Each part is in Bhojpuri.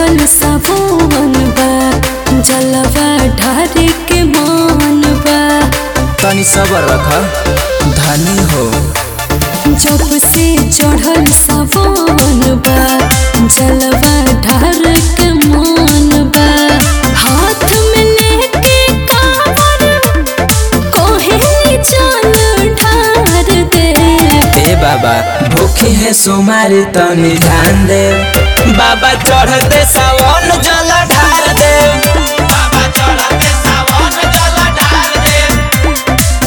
चढ़ल सावन बा जलवा ढारे के मान बा तनी सबर रख धनी हो जब से चढ़ल सावन बा जलवा ढार के मान बा हाथ में लेके कावर कोहे चल ढार दे ए बाबा भूखी है सोमारी तनी ध्यान दे बाबा चढ़ते सावन जल ढार दे बाबा चढ़ते सावन जल ढार दे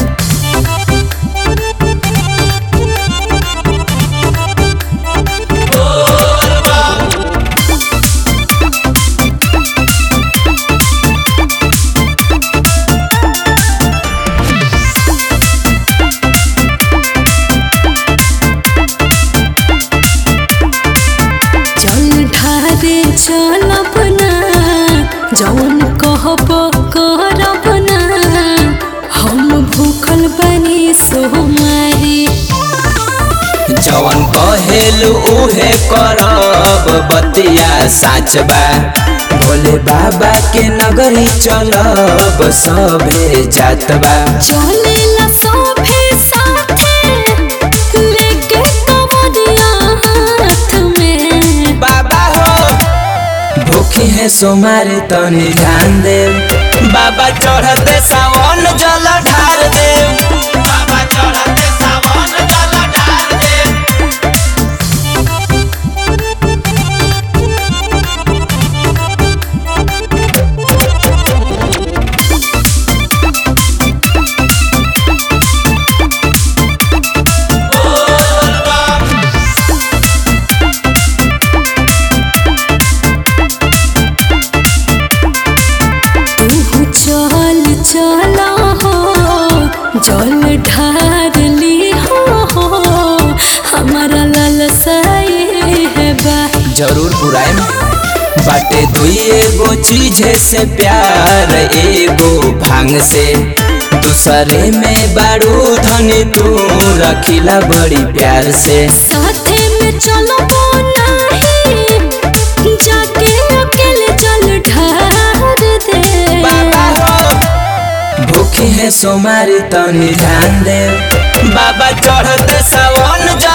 चल ढारे चलब ना जौन कहब करब ना हम भूखल बनी सोमारी जवन कहेलु उहे करब बतिया साच बा भोले बाबा के नगरी चलब सभे जात बा चलेला सोभे साथे लेके कमरिया हाथ में बाबा हो भूखी है सोमारी तनी ध्यान दे बाबा चढ़ते सावन जल ढार दे बाबा चढ़ते सावन जल ढार दे तू चल चल हो जल ढार ली हो हमारा लालसाए है बा जरूर पुराएम बाटे दुई एगो चीज से प्यार एगो भांग से दूसरे में बारू धनी तू रखिला बड़ी प्यार से साथे में चलो नहीं जाके अकेले जल ढार दे बाबा हो भूखी है सोमारी तनी ध्यान दे बाबा चढ़ते सावन जल